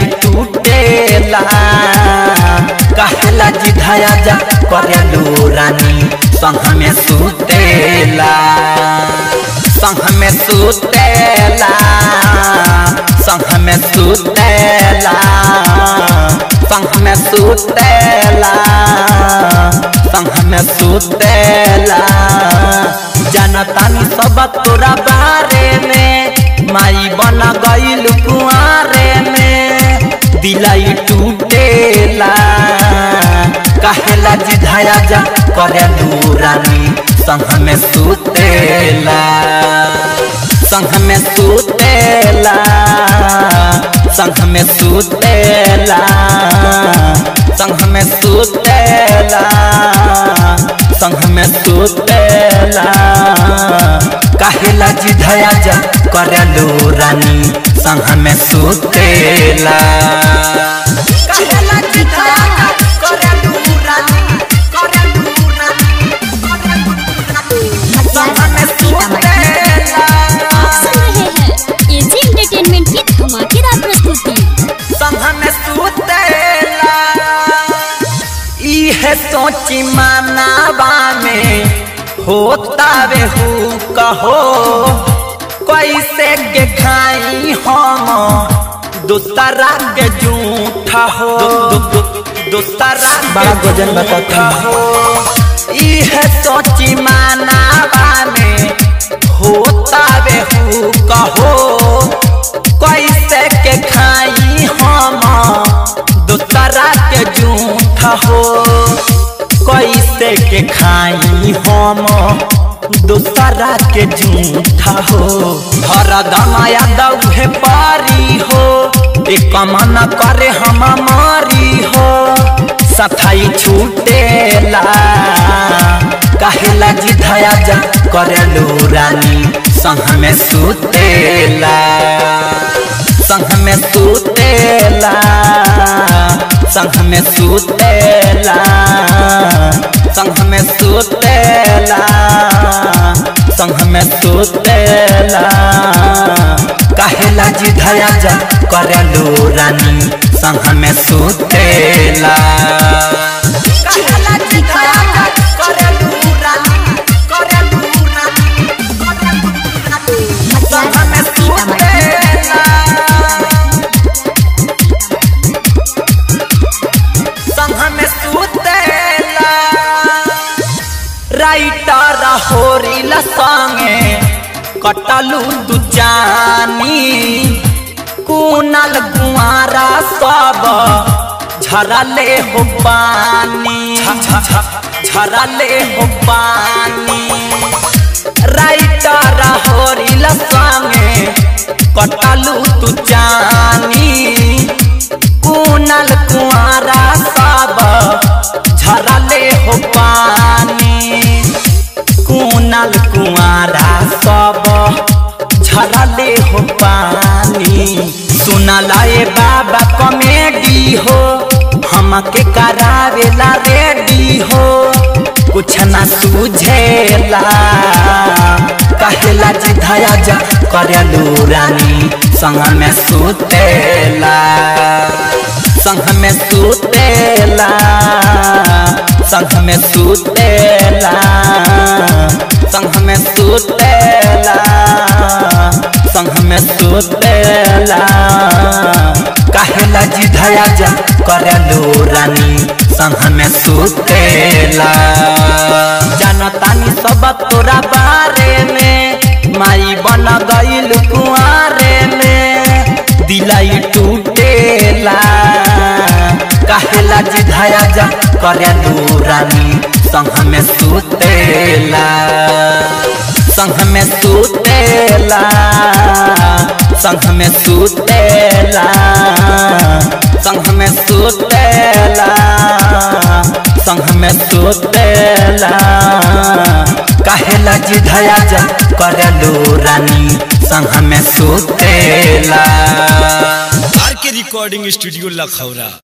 टूटेला कहेला जिधाया जा करेलू रानी संग में सुतेला संग में सुतेला संग में सुतेला संग में सुतेला संग में सुतेला जनतानी सब तोरा बारे में माई बन गईल कुआरे में दिलाई टूटेला कहेला जिधाया जा करे रानी संग में सुतेला संग में सुतेला संग में सुतेला संग में सुतेला संग में सुतेला कहेला जिधया जा करलू रानी संग में सुतेला कहेला जिधया जा करलू रानी करलू रानी संग में सुतेला आप सुन रहे हैं एजी एंटरटेनमेंट की धमाकेदार प्रस्तुति संग में सुतेला इहे सोची मनावा में होता वे हु कहो कैसे के खाई हम दूसरा के झूठा हो दूसरा बड़ा गजन बताता हो इहे सोची मनावा में होता वे हु कहो कैसे के खाई हम दूसरा के झूठा हो कैसे के खाई हम दूसरा के झूठा हो हरदम यादव है पारी हो एक मन करे हम मारी हो सफाई छूटेला कहेला जिधया जा करेलू रानी संग में सुतेला संग में सुतेला संग में सुतेला संग में सुतेला संग में सुतेला कहेला जिधया जा करेलू रानी संग में सुतेला कहेला जिधया जा करेलू रानी करेलू रानी संग में सुतेला संग में सुतेला राइटर होरिल संगे कटलू दू जानी कुनल कुआरा सब झरले हो पानी झरले हो पानी राइटर होरिल संगे कटलू तू जानी कुनल कुआरा सब झरले हो पानी कुनल कुआरा सब झरले हो पानी सुनला ए बाबा कॉमेडी हो हमके करावेला रेडी हो कुछ ना सूझेला कहेला जिधया जा करेलू रानी संग में सुतेला संग में सुतेला संग में सुतेला संग में सुतेला संग में सुतेला कहेला जिधया जा करेलू रानी संग में सुतेला जनतानी सब तोरा बारे में माई बन गईल कुआरे में दिलाई टूटेला कहेला जिधया जा करेलू रानी संग में सुतेला संग में सुतेला संग में सुतेला संग में सुतेला संग में सुतेला कहेला जिधया जा करेलू रानी संग में सुतेला आर के रिकॉर्डिंग स्टूडियो लखौरा